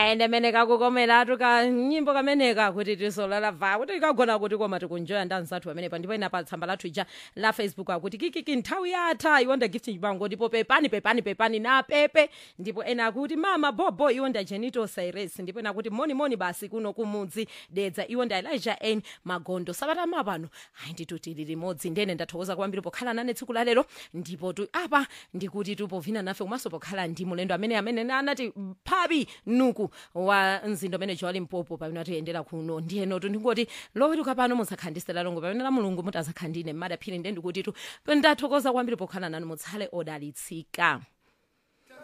ende mene kakukomeratu ka nyimbo kameneka kuti tisolala va kuti kagona kuti koma tikunjoya ndanzathu pamenepa ndipo ina pa tsamba lathu ija la facebook akuti kikiki nthawi yatha iwonda gift chipango ndipo pepani pepani pepani na pepe ndipo ena akuti mama bobo iwonda jenito cyrus ndipo ena akuti moni moni basi kuno kumudzi dedza iwonda elijah n magondo sabata mapano ayi ndithu tili limodzi ndene ndathokoza kwambiri pokhala nane tsiku la lero ndipo tu apa ndikuti tupovina nafe komanso pokhala ndi mulendo amene amene anati phabi nuku wa mzindo amene jowa mpopo pamene atiyendera kuno ndiyenotu ndingoti lowetuka pano musakhandisira longo pamene la mulungu mutazakhandine mmadaphiri nde ndikuti tu ndathokoza kwambiri pokhala nanu mutsale odalitsika